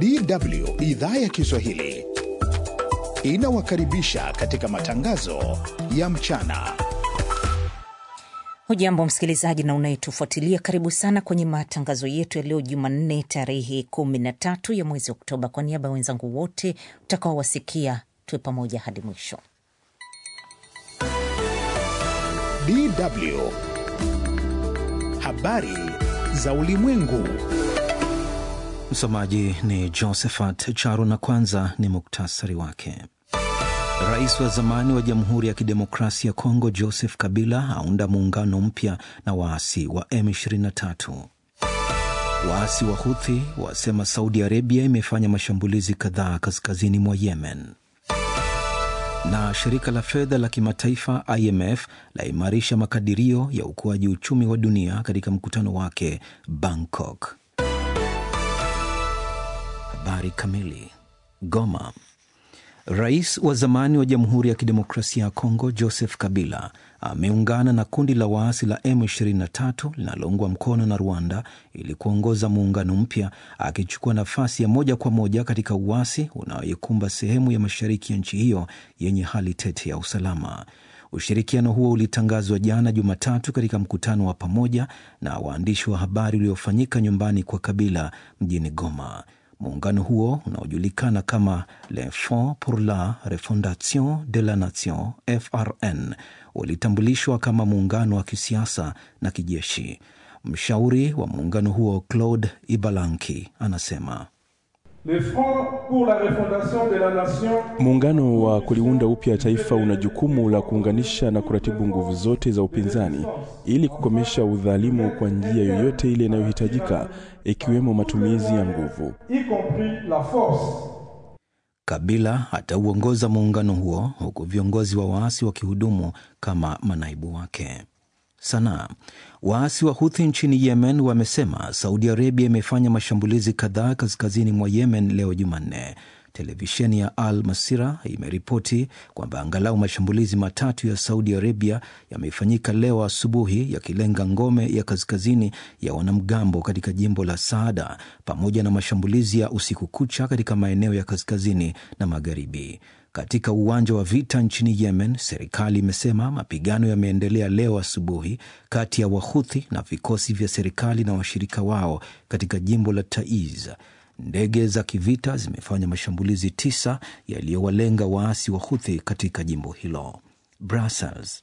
DW idhaa ya Kiswahili inawakaribisha katika matangazo ya mchana. Hujambo msikilizaji na unayetufuatilia, karibu sana kwenye matangazo yetu ya leo Jumanne tarehe 13 ya mwezi Oktoba. Kwa niaba ya wenzangu wote utakaowasikia, tuwe pamoja hadi mwisho. DW habari za ulimwengu. Msomaji ni Josephat Charo na kwanza ni muktasari wake. Rais wa zamani wa Jamhuri ya Kidemokrasia ya Kongo Joseph Kabila aunda muungano mpya na waasi wa M23. Waasi wa Huthi wasema Saudi Arabia imefanya mashambulizi kadhaa kaskazini mwa Yemen. Na shirika la fedha la kimataifa IMF laimarisha makadirio ya ukuaji uchumi wa dunia katika mkutano wake Bangkok. Habari kamili. Goma. Rais wa zamani wa Jamhuri ya Kidemokrasia ya Kongo Joseph Kabila ameungana na kundi la waasi la M23 linaloungwa mkono na Rwanda ili kuongoza muungano mpya, akichukua nafasi ya moja kwa moja katika uasi unaoikumba sehemu ya mashariki ya nchi hiyo yenye hali tete ya usalama. Ushirikiano huo ulitangazwa jana Jumatatu katika mkutano wa pamoja na waandishi wa habari uliofanyika nyumbani kwa Kabila mjini Goma. Muungano huo unaojulikana kama Le Front pour la Refondation de la Nation FRN ulitambulishwa kama muungano wa kisiasa na kijeshi. Mshauri wa muungano huo Claude Ibalanki anasema muungano wa kuliunda upya taifa una jukumu la kuunganisha na kuratibu nguvu zote za upinzani ili kukomesha udhalimu kwa njia yoyote ile inayohitajika ikiwemo matumizi ya nguvu. Kabila atauongoza muungano huo huku viongozi wa waasi wakihudumu kama manaibu wake. Sanaa. Waasi wa Huthi nchini Yemen wamesema Saudi Arabia imefanya mashambulizi kadhaa kaskazini mwa Yemen leo Jumanne. Televisheni ya Al Masira imeripoti kwamba angalau mashambulizi matatu ya Saudi Arabia yamefanyika leo asubuhi yakilenga ngome ya kaskazini ya wanamgambo katika jimbo la Saada pamoja na mashambulizi ya usiku kucha katika maeneo ya kaskazini na magharibi. Katika uwanja wa vita nchini Yemen, serikali imesema mapigano yameendelea leo asubuhi kati ya Wahuthi na vikosi vya serikali na washirika wao katika jimbo la Taiz. Ndege za kivita zimefanya mashambulizi tisa yaliyowalenga waasi wa Huthi katika jimbo hilo. Brussels.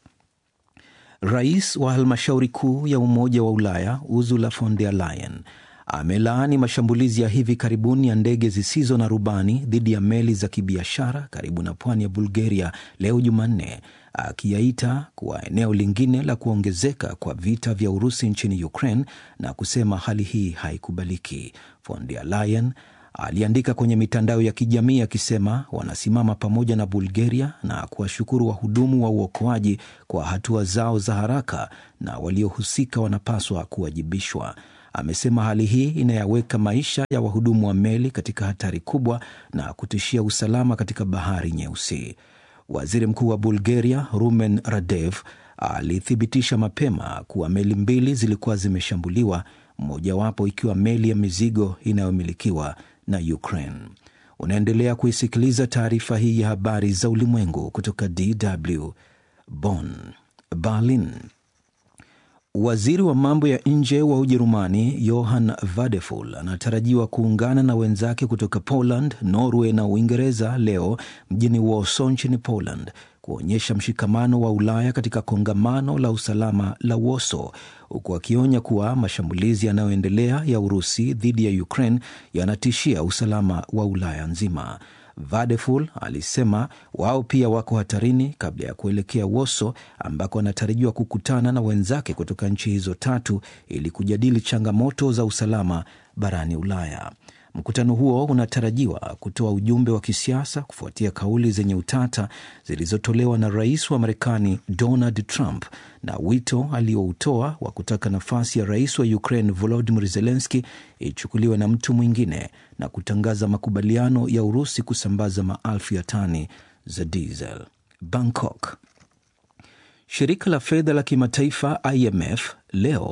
Rais wa halmashauri kuu ya Umoja wa Ulaya Ursula von der Leyen amelaani mashambulizi ya hivi karibuni ya ndege zisizo na rubani dhidi ya meli za kibiashara karibu na pwani ya Bulgaria leo Jumanne, akiyaita kuwa eneo lingine la kuongezeka kwa vita vya Urusi nchini Ukraine na kusema hali hii haikubaliki. Von der Leyen aliandika kwenye mitandao ya kijamii akisema wanasimama pamoja na Bulgaria na kuwashukuru wahudumu wa uokoaji kwa hatua zao za haraka na waliohusika wanapaswa kuwajibishwa. Amesema hali hii inayaweka maisha ya wahudumu wa meli katika hatari kubwa na kutishia usalama katika bahari Nyeusi. Waziri Mkuu wa Bulgaria Rumen Radev alithibitisha mapema kuwa meli mbili zilikuwa zimeshambuliwa, mojawapo ikiwa meli ya mizigo inayomilikiwa na Ukraine. Unaendelea kuisikiliza taarifa hii ya habari za ulimwengu kutoka DW Bonn. Berlin. Waziri wa mambo ya nje wa Ujerumani Johann Vadeful anatarajiwa kuungana na wenzake kutoka Poland, Norway na Uingereza leo mjini Warsaw nchini Poland kuonyesha mshikamano wa Ulaya katika kongamano la usalama la Warsaw, huku akionya kuwa mashambulizi yanayoendelea ya Urusi dhidi ya Ukraine yanatishia usalama wa Ulaya nzima. Vadeful alisema wao pia wako hatarini kabla ya kuelekea Woso ambako anatarajiwa kukutana na wenzake kutoka nchi hizo tatu ili kujadili changamoto za usalama barani Ulaya. Mkutano huo unatarajiwa kutoa ujumbe wa kisiasa kufuatia kauli zenye utata zilizotolewa na rais wa Marekani Donald Trump na wito alioutoa wa kutaka nafasi ya rais wa Ukraine Volodymyr Zelensky ichukuliwe na mtu mwingine na kutangaza makubaliano ya Urusi kusambaza maelfu ya tani za diesel. Bangkok. Shirika la fedha la kimataifa IMF leo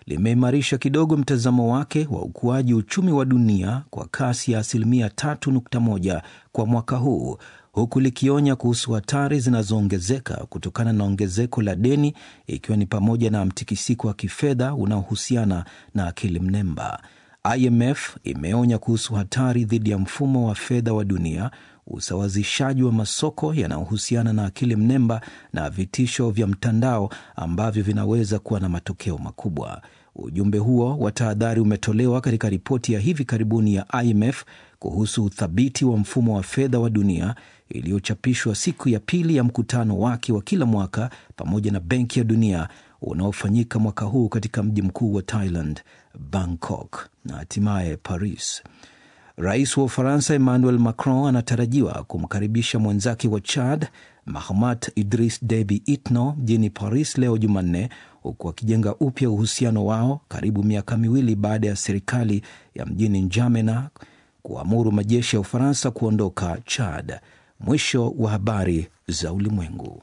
limeimarisha kidogo mtazamo wake wa ukuaji uchumi wa dunia kwa kasi ya asilimia 3.1 kwa mwaka huu huku likionya kuhusu hatari zinazoongezeka kutokana na ongezeko la deni ikiwa ni pamoja na mtikisiko wa kifedha unaohusiana na akili mnemba. IMF imeonya kuhusu hatari dhidi ya mfumo wa fedha wa dunia, usawazishaji wa masoko yanayohusiana na akili mnemba na vitisho vya mtandao ambavyo vinaweza kuwa na matokeo makubwa. Ujumbe huo wa tahadhari umetolewa katika ripoti ya hivi karibuni ya IMF kuhusu uthabiti wa mfumo wa fedha wa dunia iliyochapishwa siku ya pili ya mkutano wake wa kila mwaka pamoja na Benki ya Dunia unaofanyika mwaka huu katika mji mkuu wa Thailand, Bangkok na hatimaye Paris. Rais wa Ufaransa Emmanuel Macron anatarajiwa kumkaribisha mwenzake wa Chad Mahamat Idris Deby Itno mjini Paris leo Jumanne, huku akijenga upya uhusiano wao karibu miaka miwili baada ya serikali ya mjini Njamena kuamuru majeshi ya Ufaransa kuondoka Chad. Mwisho wa habari za ulimwengu.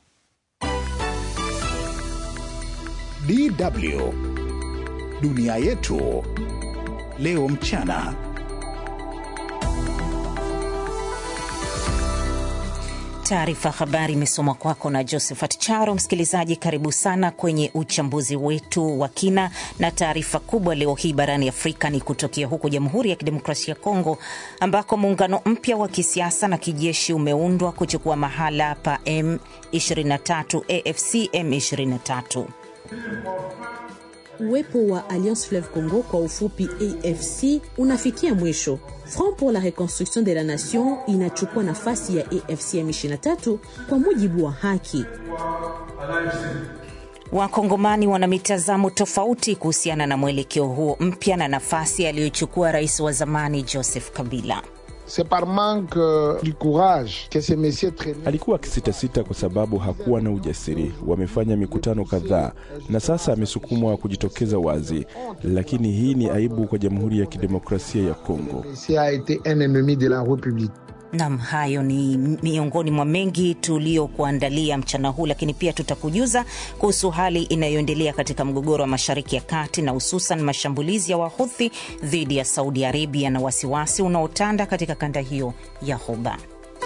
DW dunia yetu leo mchana. Taarifa habari imesomwa kwako na Josephat Charo. Msikilizaji, karibu sana kwenye uchambuzi wetu wa kina, na taarifa kubwa leo hii barani Afrika ni kutokea huko Jamhuri ya Kidemokrasia ya Kongo ambako muungano mpya wa kisiasa na kijeshi umeundwa kuchukua mahala pa M23 AFC M23. Uwepo wa Alliance Fleuve Congo kwa ufupi AFC unafikia mwisho. Front pour la Reconstruction de la Nation inachukua nafasi ya AFC M23 kwa mujibu wa haki. Wakongomani wana mitazamo tofauti kuhusiana na mwelekeo huo mpya na nafasi aliyochukua rais wa zamani Joseph Kabila. C'est par manque du courage que ces messieurs traînaient. Alikuwa akisitasita kwa sababu hakuwa na ujasiri. Wamefanya mikutano kadhaa na sasa amesukumwa kujitokeza wazi, lakini hii ni aibu kwa Jamhuri ya Kidemokrasia ya Kongo. Messi a été un ennemi de la République. Nam, hayo ni miongoni mwa mengi tuliokuandalia mchana huu, lakini pia tutakujuza kuhusu hali inayoendelea katika mgogoro wa Mashariki ya Kati na hususan mashambulizi ya Wahuthi dhidi ya Saudi Arabia na wasiwasi unaotanda katika kanda hiyo ya Ghuba.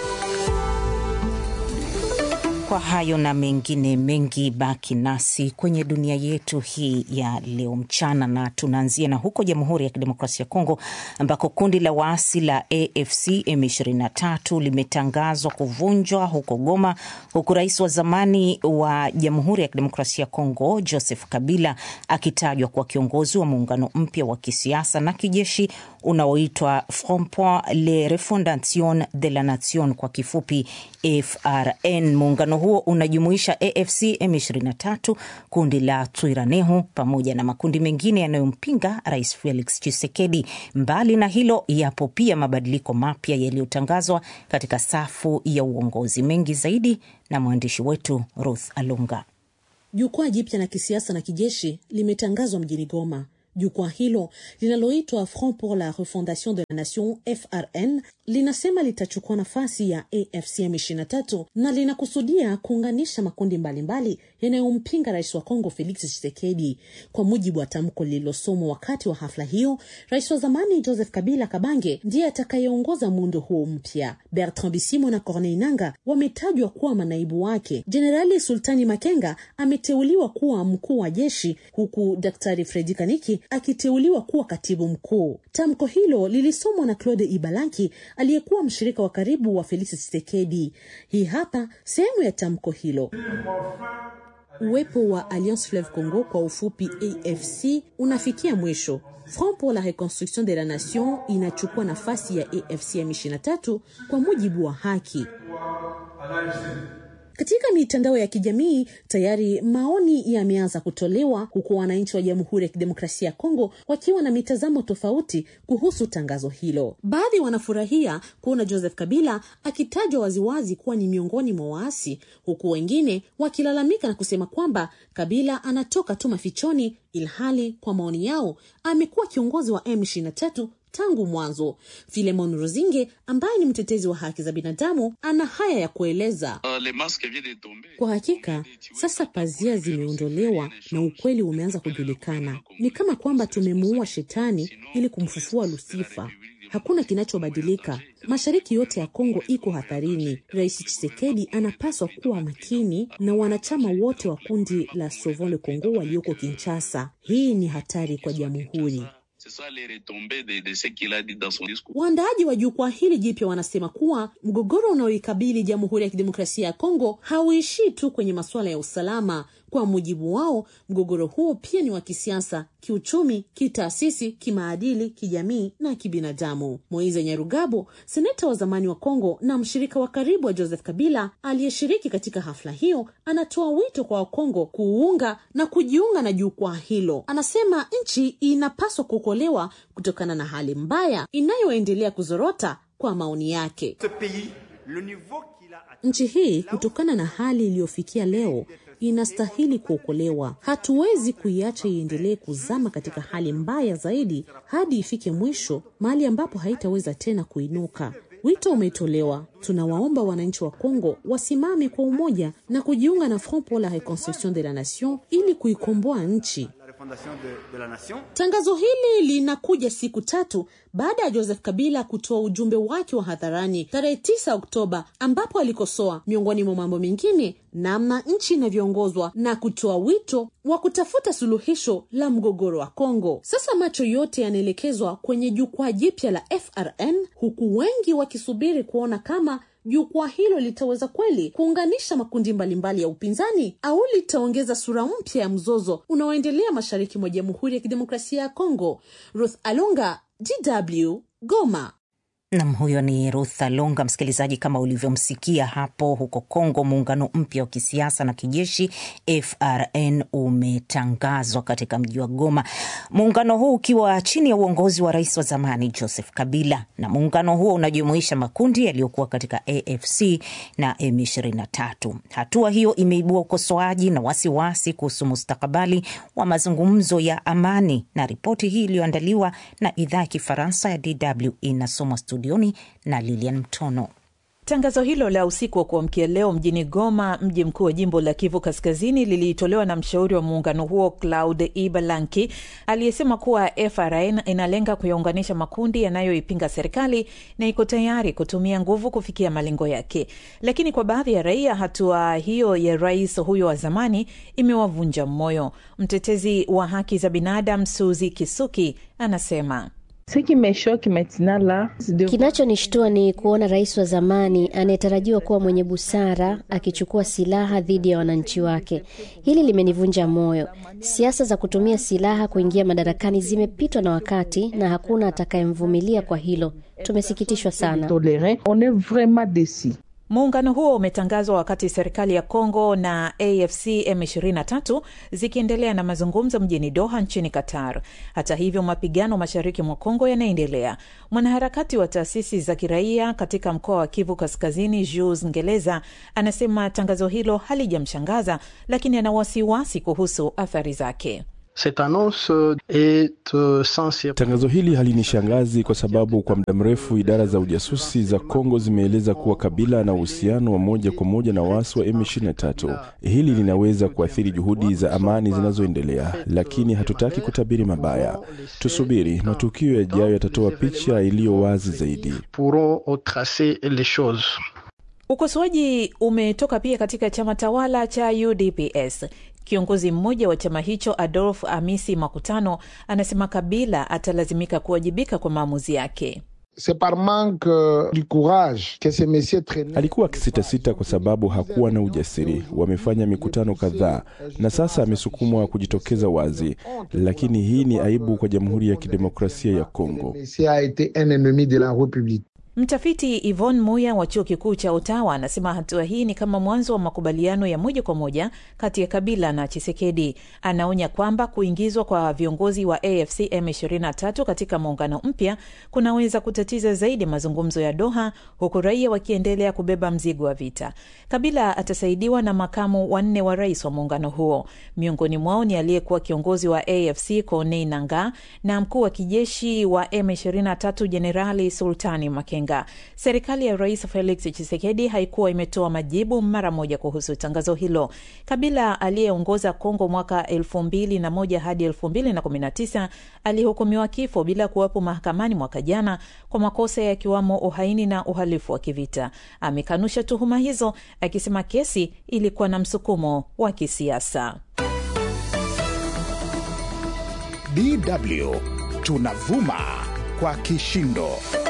Kwa hayo na mengine mengi, baki nasi kwenye dunia yetu hii ya leo mchana, na tunaanzia na huko Jamhuri ya Kidemokrasia ya Kongo ambako kundi la waasi la AFC M23 limetangazwa kuvunjwa huko Goma, huku rais wa zamani wa Jamhuri ya Kidemokrasia ya Kongo Joseph Kabila akitajwa kuwa kiongozi wa muungano mpya wa kisiasa na kijeshi unaoitwa Front pour la Refondation de la Nation, kwa kifupi FRN. Muungano huo unajumuisha AFC M23, kundi la Twiraneho pamoja na makundi mengine yanayompinga Rais Felix Tshisekedi. Mbali na hilo, yapo pia mabadiliko mapya yaliyotangazwa katika safu ya uongozi. Mengi zaidi na mwandishi wetu Ruth Alunga. Jukwaa jipya la kisiasa na kijeshi limetangazwa mjini Goma. Jukwaa hilo linaloitwa Front pour la Refondation de la Nation FRN linasema litachukua nafasi ya AFC M23 na linakusudia kuunganisha makundi mbalimbali yanayompinga rais wa Kongo Felix Tshisekedi. Kwa mujibu wa tamko lililosomwa wakati wa hafla hiyo, rais wa zamani Joseph Kabila Kabange ndiye atakayeongoza muundo huo mpya. Bertrand Bisimwa na Corneille Nanga wametajwa kuwa manaibu wake. Jenerali Sultani Makenga ameteuliwa kuwa mkuu wa jeshi huku Daktari Fredi Kaniki akiteuliwa kuwa katibu mkuu. Tamko hilo lilisomwa na Claude Ibalanki aliyekuwa mshirika wa karibu wa Felix Tshisekedi. Hii hapa sehemu ya tamko hilo. Uwepo wa Alliance Fleuve Congo kwa ufupi AFC unafikia mwisho. Front pour la Reconstruction de la Nation inachukua nafasi ya AFC M23 kwa mujibu wa haki. Katika mitandao ya kijamii tayari maoni yameanza kutolewa huku wananchi wa Jamhuri ya Kidemokrasia ya Kongo wakiwa na mitazamo tofauti kuhusu tangazo hilo. Baadhi wanafurahia kuona Joseph Kabila akitajwa waziwazi kuwa ni miongoni mwa waasi, huku wengine wakilalamika na kusema kwamba Kabila anatoka tu mafichoni, ilhali kwa maoni yao amekuwa kiongozi wa M23 tangu mwanzo. Filemon Rozinge ambaye ni mtetezi wa haki za binadamu ana haya ya kueleza. Kwa hakika sasa pazia zimeondolewa na ukweli umeanza kujulikana. Ni kama kwamba tumemuua shetani ili kumfufua Lusifa. Hakuna kinachobadilika. Mashariki yote ya Kongo iko hatarini. Rais Tshisekedi anapaswa kuwa makini na wanachama wote wa kundi la Sauvons le Congo walioko Kinshasa. Hii ni hatari kwa jamhuri. Waandaaji wa jukwaa hili jipya wanasema kuwa mgogoro unaoikabili Jamhuri ya Kidemokrasia ya Kongo hauishii tu kwenye masuala ya usalama. Kwa mujibu wao, mgogoro huo pia ni wa kisiasa, kiuchumi, kitaasisi, kimaadili, kijamii na kibinadamu. Moise Nyarugabo, seneta wa zamani wa Kongo na mshirika wa karibu wa Joseph Kabila aliyeshiriki katika hafla hiyo, anatoa wito kwa Wakongo kuunga na kujiunga na jukwaa hilo. Anasema nchi inapaswa kuokolewa kutokana na hali mbaya inayoendelea kuzorota. Kwa maoni yake, nchi hii kutokana na hali iliyofikia leo inastahili kuokolewa. Hatuwezi kuiacha iendelee kuzama katika hali mbaya zaidi hadi ifike mwisho, mahali ambapo haitaweza tena kuinuka. Wito umetolewa. Tunawaomba wananchi wa Kongo wasimame kwa umoja na kujiunga na Front pour la Reconstruction de la Nation ili kuikomboa nchi. Tangazo hili linakuja siku tatu baada ya Joseph Kabila kutoa ujumbe wake wa hadharani tarehe 9 Oktoba, ambapo alikosoa miongoni mwa mambo mengine namna nchi inavyoongozwa na kutoa wito wa kutafuta suluhisho la mgogoro wa Kongo. Sasa macho yote yanaelekezwa kwenye jukwaa jipya la FRN, huku wengi wakisubiri kuona kama jukwaa hilo litaweza kweli kuunganisha makundi mbalimbali mbali ya upinzani au litaongeza sura mpya ya mzozo unaoendelea mashariki mwa Jamhuri ya Kidemokrasia ya Kongo. Ruth Alunga, DW, Goma. Nam, huyo ni Ruth Alunga. Msikilizaji, kama ulivyomsikia hapo, huko Kongo muungano mpya wa kisiasa na kijeshi FRN umetangazwa katika mji wa Goma, muungano huu ukiwa chini ya uongozi wa rais wa zamani Joseph Kabila, na muungano huo unajumuisha makundi yaliyokuwa katika AFC na M23. Hatua hiyo imeibua ukosoaji na wasiwasi kuhusu mustakabali wa mazungumzo ya amani, na ripoti hii iliyoandaliwa na idhaa ya Kifaransa ya DW inasomwa studioni na Lilian Mtono. Tangazo hilo la usiku wa kuamkia leo mjini Goma, mji mkuu wa jimbo la Kivu Kaskazini, lilitolewa na mshauri wa muungano huo Claude Ibalanki aliyesema kuwa FRN inalenga kuyaunganisha makundi yanayoipinga serikali na iko tayari kutumia nguvu kufikia malengo yake. Lakini kwa baadhi ya raia, hatua hiyo ya rais huyo wa zamani imewavunja moyo. Mtetezi wa haki za binadamu Suzi Kisuki anasema Kinachonishtua ni kuona rais wa zamani anayetarajiwa kuwa mwenye busara akichukua silaha dhidi ya wananchi wake. Hili limenivunja moyo. Siasa za kutumia silaha kuingia madarakani zimepitwa na wakati na hakuna atakayemvumilia kwa hilo. Tumesikitishwa sana. Muungano huo umetangazwa wakati serikali ya Kongo na AFC M23 zikiendelea na mazungumzo mjini Doha nchini Qatar. Hata hivyo, mapigano mashariki mwa Kongo yanaendelea. Mwanaharakati wa taasisi za kiraia katika mkoa wa Kivu Kaskazini, Jules Ngeleza, anasema tangazo hilo halijamshangaza, lakini ana wasiwasi kuhusu athari zake. Tangazo hili halinishangazi kwa sababu kwa muda mrefu idara za ujasusi za Kongo zimeeleza kuwa Kabila na uhusiano wa moja kwa moja na waasi wa M23. Hili linaweza kuathiri juhudi za amani zinazoendelea, lakini hatutaki kutabiri mabaya. Tusubiri, matukio yajayo yatatoa picha iliyo wazi zaidi. Ukosoaji umetoka pia katika chama tawala cha UDPS. Kiongozi mmoja wa chama hicho Adolf Amisi Makutano anasema Kabila atalazimika kuwajibika kwa maamuzi yake. Alikuwa akisitasita kwa sababu hakuwa na ujasiri. Wamefanya mikutano kadhaa na sasa amesukumwa kujitokeza wazi, lakini hii ni aibu kwa Jamhuri ya Kidemokrasia ya Kongo. Mtafiti Yvonne Muya wa chuo kikuu cha Ottawa anasema hatua hii ni kama mwanzo wa makubaliano ya moja kwa moja kati ya Kabila na Chisekedi. Anaonya kwamba kuingizwa kwa viongozi wa AFC M23 katika muungano mpya kunaweza kutatiza zaidi mazungumzo ya Doha, huku raia wakiendelea kubeba mzigo wa vita. Kabila atasaidiwa na makamu wanne wa rais wa muungano huo. Miongoni mwao ni aliyekuwa kiongozi wa AFC Corneille Nangaa na mkuu wa kijeshi wa M23 Jenerali Sultani Makenga. Serikali ya Rais Felix Tshisekedi haikuwa imetoa majibu mara moja kuhusu tangazo hilo. Kabila aliyeongoza Kongo mwaka 2001 hadi 2019 alihukumiwa kifo bila kuwepo mahakamani mwaka jana kwa makosa yakiwamo uhaini na uhalifu wa kivita. Amekanusha tuhuma hizo akisema kesi ilikuwa na msukumo wa kisiasa. DW tunavuma kwa kishindo.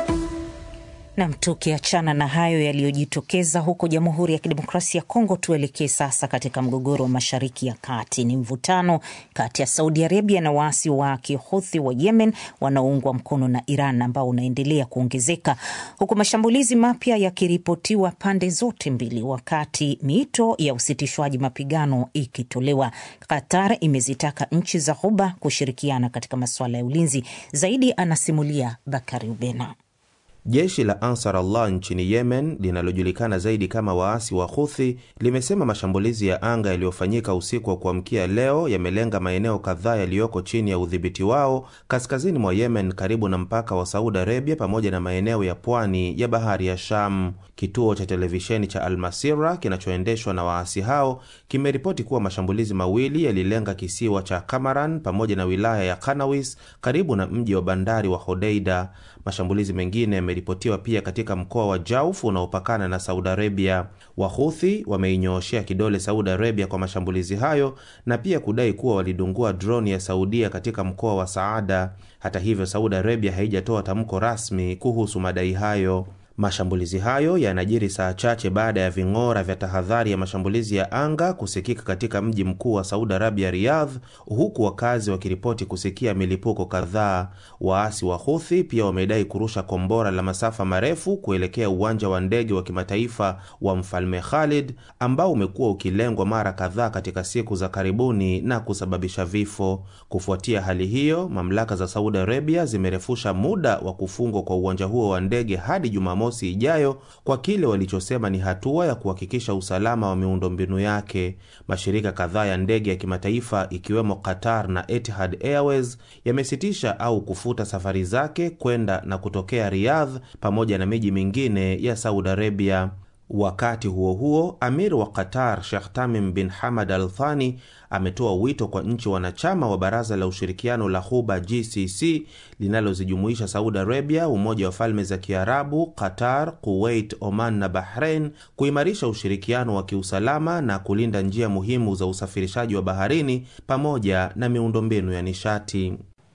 Nam, tukiachana na hayo yaliyojitokeza huko Jamhuri ya Kidemokrasia ya Kongo, tuelekee sasa katika mgogoro wa Mashariki ya Kati. Ni mvutano kati ya Saudi Arabia na waasi wa Kihuthi wa Yemen wanaoungwa mkono na Iran ambao unaendelea kuongezeka huku mashambulizi mapya yakiripotiwa pande zote mbili, wakati miito ya usitishwaji mapigano ikitolewa. Qatar imezitaka nchi za Ghuba kushirikiana katika masuala ya ulinzi. Zaidi anasimulia Bakari Ubena. Jeshi la Ansar Allah nchini Yemen linalojulikana zaidi kama waasi wa Huthi limesema mashambulizi ya anga yaliyofanyika usiku wa kuamkia leo yamelenga maeneo kadhaa yaliyoko chini ya udhibiti wao kaskazini mwa Yemen karibu na mpaka wa Saudi Arabia pamoja na maeneo ya pwani ya bahari ya Sham. Kituo cha televisheni cha Almasira kinachoendeshwa na waasi hao kimeripoti kuwa mashambulizi mawili yalilenga kisiwa cha Kamaran pamoja na wilaya ya Kanawis karibu na mji wa bandari wa Hodeida. Mashambulizi mengine yameripotiwa pia katika mkoa wa Jauf unaopakana na Saudi Arabia. Wahuthi wameinyooshea kidole Saudi Arabia kwa mashambulizi hayo na pia kudai kuwa walidungua droni ya Saudia katika mkoa wa Saada. Hata hivyo, Saudi Arabia haijatoa tamko rasmi kuhusu madai hayo. Mashambulizi hayo yanajiri saa chache baada ya ving'ora vya tahadhari ya mashambulizi ya anga kusikika katika mji mkuu wa Saudi Arabia, Riyadh, huku wakazi wakiripoti kusikia milipuko kadhaa. Waasi wa Huthi pia wamedai kurusha kombora la masafa marefu kuelekea uwanja wa ndege wa kimataifa wa Mfalme Khalid ambao umekuwa ukilengwa mara kadhaa katika siku za karibuni na kusababisha vifo. Kufuatia hali hiyo, mamlaka za Saudi Arabia zimerefusha muda wa kufungwa kwa uwanja huo wa ndege hadi Jumamosi ijayo kwa kile walichosema ni hatua ya kuhakikisha usalama wa miundombinu yake. Mashirika kadhaa ya ndege ya kimataifa ikiwemo Qatar na Etihad Airways yamesitisha au kufuta safari zake kwenda na kutokea Riyadh pamoja na miji mingine ya Saudi Arabia. Wakati huo huo, amir wa Qatar Sheikh Tamim bin Hamad Al Thani ametoa wito kwa nchi wanachama wa Baraza la Ushirikiano la Ghuba GCC linalozijumuisha Saudi Arabia, Umoja wa Falme za Kiarabu, Qatar, Kuwait, Oman na Bahrain kuimarisha ushirikiano wa kiusalama na kulinda njia muhimu za usafirishaji wa baharini pamoja na miundombinu ya nishati.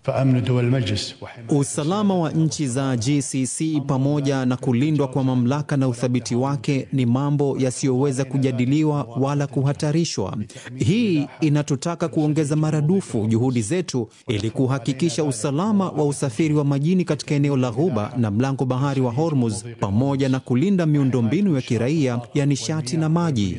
Usalama wa nchi za GCC pamoja na kulindwa kwa mamlaka na uthabiti wake ni mambo yasiyoweza kujadiliwa wala kuhatarishwa. Hii inatutaka kuongeza maradufu juhudi zetu ili kuhakikisha usalama wa usafiri wa majini katika eneo la Ghuba na mlango bahari wa Hormuz pamoja na kulinda miundombinu ya kiraia ya nishati na maji.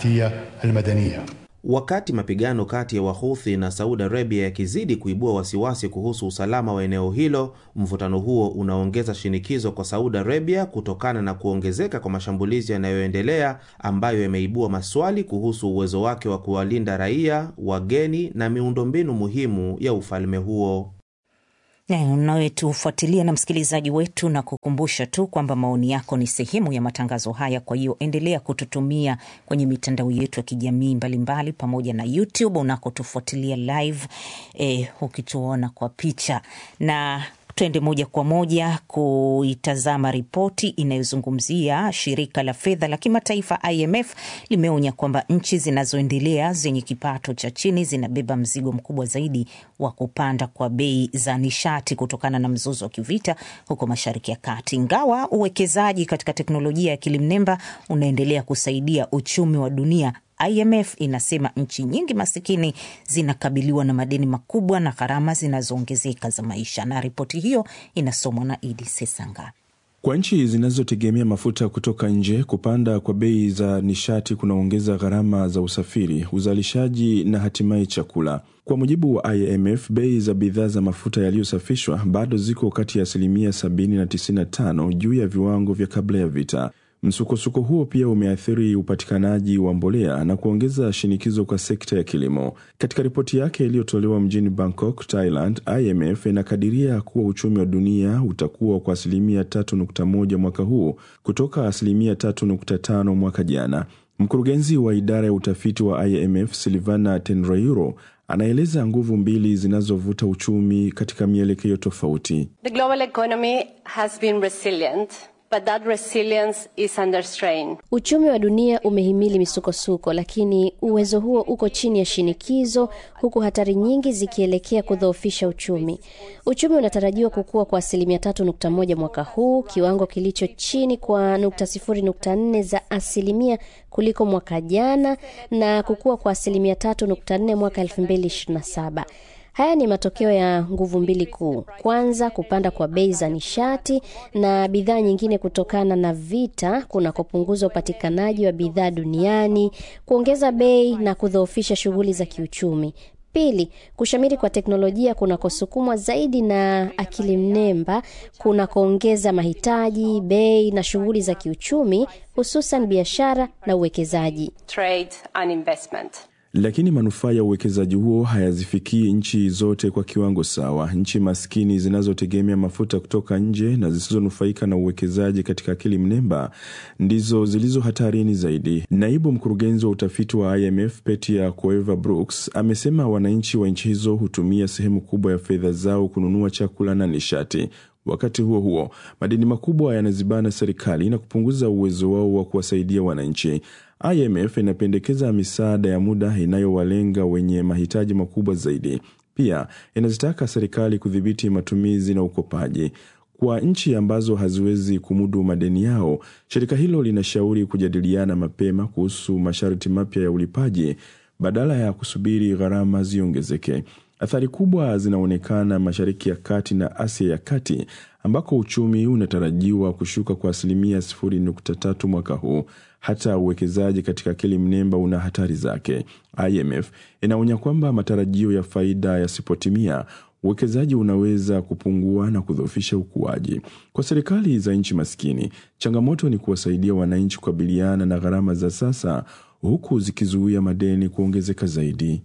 Wakati mapigano kati ya Wahuthi na Saudi Arabia yakizidi kuibua wasiwasi kuhusu usalama wa eneo hilo, mvutano huo unaongeza shinikizo kwa Saudi Arabia kutokana na kuongezeka kwa mashambulizi yanayoendelea ambayo yameibua maswali kuhusu uwezo wake wa kuwalinda raia, wageni na miundombinu muhimu ya ufalme huo. Unawetufuatilia na msikilizaji wetu, na kukumbusha tu kwamba maoni yako ni sehemu ya matangazo haya. Kwa hiyo endelea kututumia kwenye mitandao yetu ya kijamii mbalimbali, pamoja na YouTube unakotufuatilia live, eh, ukituona kwa picha na Tuende moja kwa moja kuitazama ripoti inayozungumzia shirika la fedha la kimataifa IMF limeonya kwamba nchi zinazoendelea zenye kipato cha chini zinabeba mzigo mkubwa zaidi wa kupanda kwa bei za nishati kutokana na mzozo wa kivita huko Mashariki ya Kati. Ingawa uwekezaji katika teknolojia ya akili mnemba unaendelea kusaidia uchumi wa dunia, IMF inasema nchi nyingi masikini zinakabiliwa na madeni makubwa na gharama zinazoongezeka za maisha. Na ripoti hiyo inasomwa na Idi Sesanga. Kwa nchi zinazotegemea mafuta kutoka nje, kupanda kwa bei za nishati kunaongeza gharama za usafiri, uzalishaji na hatimaye chakula. Kwa mujibu wa IMF, bei za bidhaa za mafuta yaliyosafishwa bado ziko kati ya asilimia 70 na 95 juu ya viwango vya kabla ya vita. Msukosuko huo pia umeathiri upatikanaji wa mbolea na kuongeza shinikizo kwa sekta ya kilimo. Katika ripoti yake iliyotolewa mjini Bangkok, Thailand, IMF inakadiria kuwa uchumi wa dunia utakuwa kwa asilimia 3.1 mwaka huu kutoka asilimia 3.5 mwaka jana. Mkurugenzi wa idara ya utafiti wa IMF Silvana Tenrayuro anaeleza nguvu mbili zinazovuta uchumi katika mielekeo tofauti. The global economy has been resilient. But that resilience is under strain. Uchumi wa dunia umehimili misukosuko, lakini uwezo huo uko chini ya shinikizo, huku hatari nyingi zikielekea kudhoofisha uchumi. Uchumi unatarajiwa kukua kwa asilimia tatu nukta moja mwaka huu, kiwango kilicho chini kwa nukta sifuri nukta nne za asilimia kuliko mwaka jana, na kukua kwa asilimia tatu nukta nne mwaka elfu mbili ishirini na saba. Haya ni matokeo ya nguvu mbili kuu. Kwanza, kupanda kwa bei za nishati na bidhaa nyingine kutokana na vita kunakopunguza upatikanaji wa bidhaa duniani, kuongeza bei na kudhoofisha shughuli za kiuchumi. Pili, kushamiri kwa teknolojia kunakosukumwa zaidi na akili mnemba kunakoongeza mahitaji, bei na shughuli za kiuchumi, hususan biashara na uwekezaji. Trade and investment. Lakini manufaa ya uwekezaji huo hayazifikii nchi zote kwa kiwango sawa. Nchi maskini zinazotegemea mafuta kutoka nje na zisizonufaika na uwekezaji katika akili mnemba ndizo zilizo hatarini zaidi. Naibu mkurugenzi wa utafiti wa IMF Petia Coeva Brooks amesema wananchi wa nchi hizo hutumia sehemu kubwa ya fedha zao kununua chakula na nishati. Wakati huo huo, madeni makubwa yanazibana serikali na kupunguza uwezo wao wa kuwasaidia wananchi. IMF inapendekeza misaada ya muda inayowalenga wenye mahitaji makubwa zaidi. Pia inazitaka serikali kudhibiti matumizi na ukopaji. Kwa nchi ambazo haziwezi kumudu madeni yao, shirika hilo linashauri kujadiliana mapema kuhusu masharti mapya ya ulipaji badala ya kusubiri gharama ziongezeke. Athari kubwa zinaonekana Mashariki ya Kati na Asia ya Kati ambako uchumi unatarajiwa kushuka kwa asilimia 0.3 mwaka huu. Hata uwekezaji katika akili mnemba una hatari zake. IMF inaonya kwamba matarajio ya faida yasipotimia, uwekezaji unaweza kupungua na kudhoofisha ukuaji. Kwa serikali za nchi maskini, changamoto ni kuwasaidia wananchi kukabiliana na gharama za sasa, huku zikizuia madeni kuongezeka zaidi.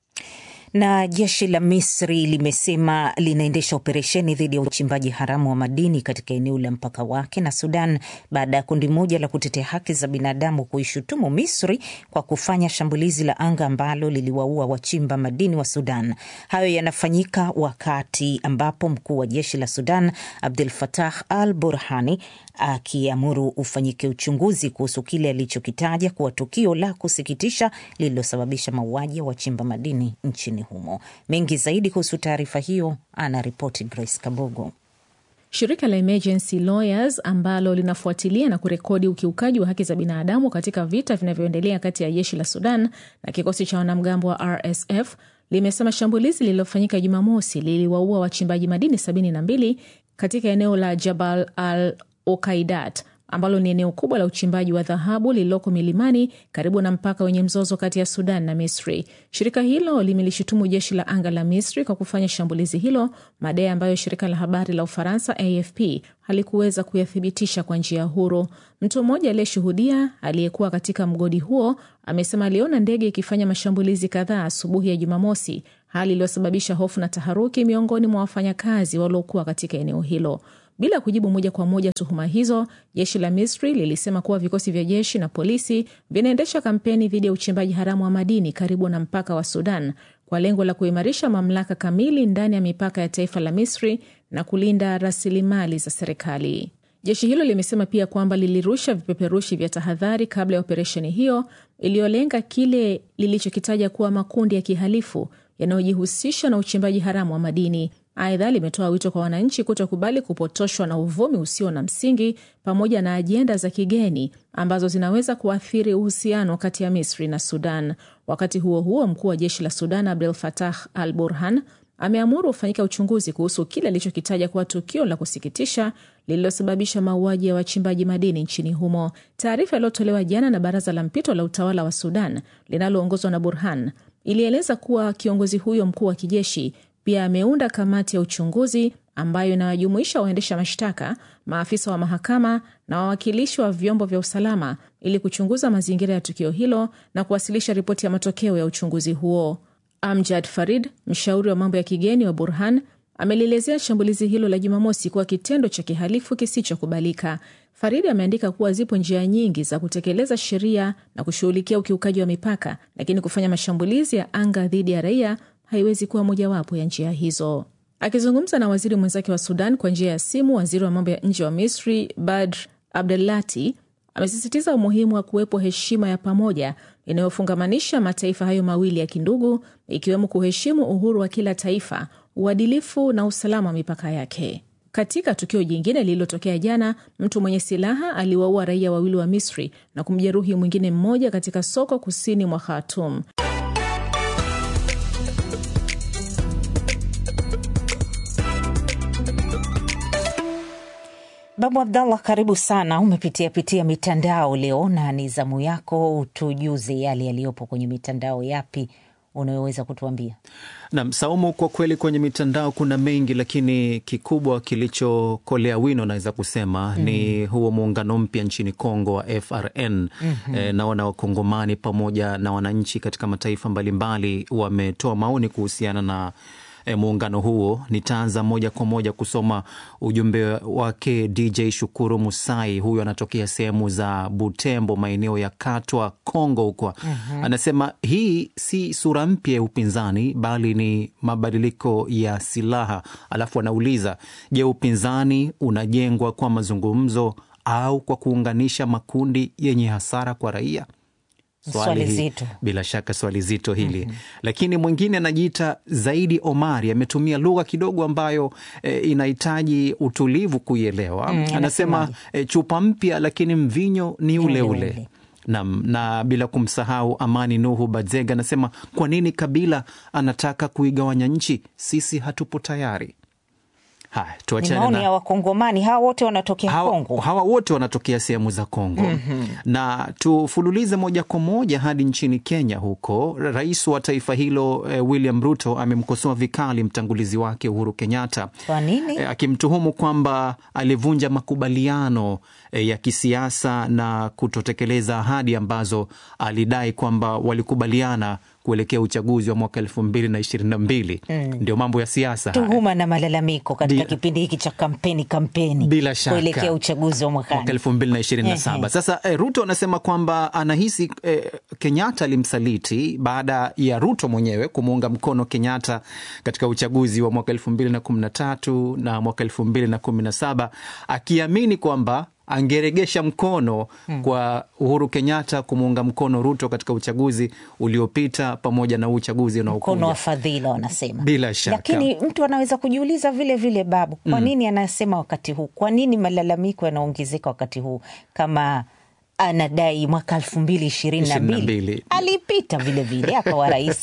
Na jeshi la Misri limesema linaendesha operesheni dhidi ya uchimbaji haramu wa madini katika eneo la mpaka wake na Sudan baada ya kundi moja la kutetea haki za binadamu kuishutumu Misri kwa kufanya shambulizi la anga ambalo liliwaua wachimba madini wa Sudan. Hayo yanafanyika wakati ambapo mkuu wa jeshi la Sudan Abdul Fatah Al Burhani akiamuru ufanyike uchunguzi kuhusu kile alichokitaja kuwa tukio la kusikitisha lililosababisha mauaji ya wachimba madini nchini humo. Mengi zaidi kuhusu taarifa hiyo ana ripoti Grace Kabogo. Shirika la Emergency Lawyers ambalo linafuatilia na kurekodi ukiukaji wa haki za binadamu katika vita vinavyoendelea kati ya jeshi la Sudan na kikosi cha wanamgambo wa RSF limesema shambulizi lililofanyika Jumamosi liliwaua wachimbaji madini 72 katika eneo la Jabal al Okaidat ambalo ni eneo kubwa la uchimbaji wa dhahabu lililoko milimani karibu na mpaka wenye mzozo kati ya Sudan na Misri. Shirika hilo limelishutumu jeshi la anga la Misri kwa kufanya shambulizi hilo, madai ambayo shirika la habari la Ufaransa AFP halikuweza kuyathibitisha kwa njia huru. Mtu mmoja aliyeshuhudia aliyekuwa katika mgodi huo amesema aliona ndege ikifanya mashambulizi kadhaa asubuhi ya Jumamosi, hali iliyosababisha hofu na taharuki miongoni mwa wafanyakazi waliokuwa katika eneo hilo. Bila kujibu moja kwa moja tuhuma hizo, jeshi la Misri lilisema kuwa vikosi vya jeshi na polisi vinaendesha kampeni dhidi ya uchimbaji haramu wa madini karibu na mpaka wa Sudan kwa lengo la kuimarisha mamlaka kamili ndani ya mipaka ya taifa la Misri na kulinda rasilimali za serikali. Jeshi hilo limesema pia kwamba lilirusha vipeperushi vya tahadhari kabla ya operesheni hiyo iliyolenga kile lilichokitaja kuwa makundi ya kihalifu yanayojihusisha na uchimbaji haramu wa madini. Aidha, limetoa wito kwa wananchi kutokubali kupotoshwa na uvumi usio na msingi pamoja na ajenda za kigeni ambazo zinaweza kuathiri uhusiano kati ya Misri na Sudan. Wakati huo huo, mkuu wa jeshi la Sudan Abdel Fattah al Burhan ameamuru ufanyika uchunguzi kuhusu kile alichokitaja kuwa tukio la kusikitisha lililosababisha mauaji ya wachimbaji madini nchini humo. Taarifa iliyotolewa jana na baraza la mpito la utawala wa Sudan linaloongozwa na Burhan ilieleza kuwa kiongozi huyo mkuu wa kijeshi pia ameunda kamati ya uchunguzi ambayo inawajumuisha waendesha mashtaka, maafisa wa mahakama na wawakilishi wa vyombo vya usalama ili kuchunguza mazingira ya tukio hilo na kuwasilisha ripoti ya matokeo ya uchunguzi huo. Amjad Farid, mshauri wa mambo ya kigeni wa Burhan, amelielezea shambulizi hilo la Jumamosi kuwa kitendo cha kihalifu kisichokubalika. Farid ameandika kuwa zipo njia nyingi za kutekeleza sheria na kushughulikia ukiukaji wa mipaka, lakini kufanya mashambulizi ya anga dhidi ya raia haiwezi kuwa mojawapo ya njia hizo. Akizungumza na waziri mwenzake wa Sudan kwa njia ya simu, waziri wa mambo ya nje wa Misri Badr Abdelati amesisitiza umuhimu wa kuwepo heshima ya pamoja inayofungamanisha mataifa hayo mawili ya kindugu, ikiwemo kuheshimu uhuru wa kila taifa, uadilifu na usalama wa mipaka yake. Katika tukio jingine lililotokea jana, mtu mwenye silaha aliwaua raia wawili wa Misri na kumjeruhi mwingine mmoja katika soko kusini mwa Khartoum. Babu Abdallah, karibu sana. Umepitia pitia mitandao leo na ni zamu yako, utujuze yale yaliyopo kwenye mitandao. Yapi unayoweza kutuambia? Nam Saumu, kwa kweli kwenye mitandao kuna mengi, lakini kikubwa kilichokolea wino naweza kusema mm. ni huo muungano mpya nchini Kongo wa FRN. mm-hmm. E, naona Wakongomani pamoja na wananchi katika mataifa mbalimbali wametoa maoni kuhusiana na E, muungano huo. Nitaanza moja kwa moja kusoma ujumbe wake DJ Shukuru Musai, huyu anatokea sehemu za Butembo, maeneo ya Katwa, Kongo huko. uh-huh. Anasema hii si sura mpya ya upinzani, bali ni mabadiliko ya silaha. Alafu anauliza je, upinzani unajengwa kwa mazungumzo au kwa kuunganisha makundi yenye hasara kwa raia? Swali zito, bila shaka swali zito hili. mm -hmm. Lakini mwingine anajiita Zaidi Omari ametumia lugha kidogo ambayo e, inahitaji utulivu kuielewa. mm, anasema e, chupa mpya lakini mvinyo ni ule ule, ule. Na, na bila kumsahau Amani Nuhu Badzega anasema kwa nini Kabila anataka kuigawanya nchi? Sisi hatupo tayari. Haya, tuachane maoni ya Wakongomani. Hawa wote wanatokea hawa, Kongo, hawa wote wanatokea sehemu za Kongo. mm -hmm. Na tufululize moja kwa moja hadi nchini Kenya. Huko rais wa taifa hilo eh, William Ruto amemkosoa vikali mtangulizi wake Uhuru Kenyatta. Kwa nini? Eh, akimtuhumu kwamba alivunja makubaliano eh, ya kisiasa na kutotekeleza ahadi ambazo alidai kwamba walikubaliana kuelekea uchaguzi wa mwaka elfu mbili na ishirini na mbili. Mm. Ndio mambo ya siasa, tuhuma na malalamiko katika kipindi hiki cha kampeni kampeni, bila shaka kuelekea uchaguzi wa mwaka elfu mbili na ishirini na saba. Sasa eh, Ruto anasema kwamba anahisi eh, Kenyatta alimsaliti baada ya Ruto mwenyewe kumuunga mkono Kenyatta katika uchaguzi wa mwaka elfu mbili na kumi na tatu na mwaka elfu mbili na kumi na saba akiamini kwamba angeregesha mkono hmm, kwa Uhuru Kenyatta kumuunga mkono Ruto katika uchaguzi uliopita pamoja na uchaguzi unaokuja. Mkono wa fadhila wanasema, bila shaka. Lakini mtu anaweza kujiuliza vile vile, Babu, kwa nini hmm, anasema wakati huu? Kwa nini malalamiko yanaongezeka wakati huu kama anadai mwaka elfu mbili ishirini na mbili alipita vilevile akawa rais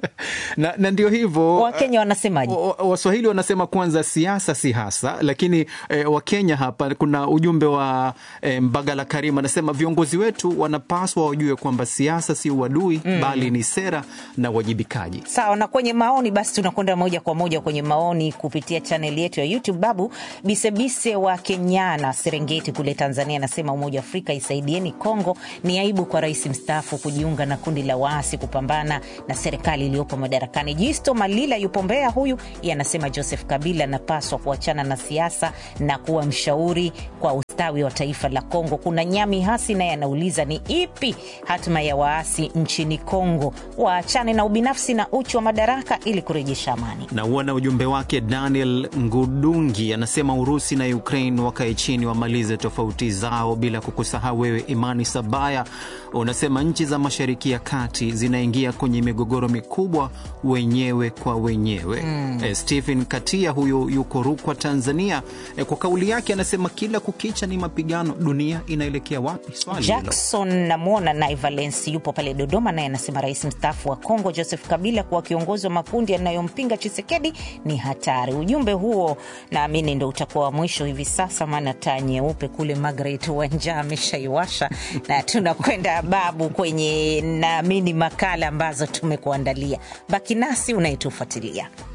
na, na ndio hivyo Wakenya wanasemaje? Waswahili wanasema kwanza siasa si hasa, lakini eh, Wakenya hapa kuna ujumbe wa eh, Mbagala Karim anasema viongozi wetu wanapaswa wajue kwamba siasa si uadui mm, bali ni sera na uwajibikaji. Sawa. Na kwenye maoni basi, tunakwenda moja kwa moja kwenye maoni kupitia chaneli yetu ya YouTube. Babu Bisebise wa Kenyana, Serengeti kule Tanzania anasema Umoja wa Afrika isaidie ni Kongo. Ni aibu kwa rais mstaafu kujiunga na kundi la waasi kupambana na serikali iliyopo madarakani. Jisto Malila yupo Mbeya, huyu yanasema Joseph Kabila anapaswa kuachana na siasa na kuwa mshauri kwa ustawi wa taifa la Kongo. Kuna Nyami Hasi naye anauliza ni ipi hatima ya waasi nchini Kongo, waachane na ubinafsi na uchu wa madaraka ili kurejesha amani. Na uona ujumbe wake Daniel Ngudungi anasema Urusi na Ukraine wakae chini wamalize tofauti zao, bila kukusahau wewe Imani Sabaya unasema nchi za Mashariki ya Kati zinaingia kwenye migogoro mikubwa wenyewe kwa wenyewe. mm. E, Stephen Katia huyu yuko Rukwa, Tanzania. E, kwa kauli yake anasema kila kukicha ni mapigano, dunia inaelekea wapi? Swali hilo. Jackson namwona naye Valence yupo pale Dodoma, naye anasema rais mstaafu wa Kongo Joseph Kabila kuwa kiongozi wa makundi yanayompinga Chisekedi ni hatari. Ujumbe huo naamini ndo utakuwa wa mwisho hivi sasa, maana taa nyeupe kule Margaret Wanja ameshaiwasha na tunakwenda babu kwenye naamini makala ambazo tumekuandalia. Baki nasi unayetufuatilia.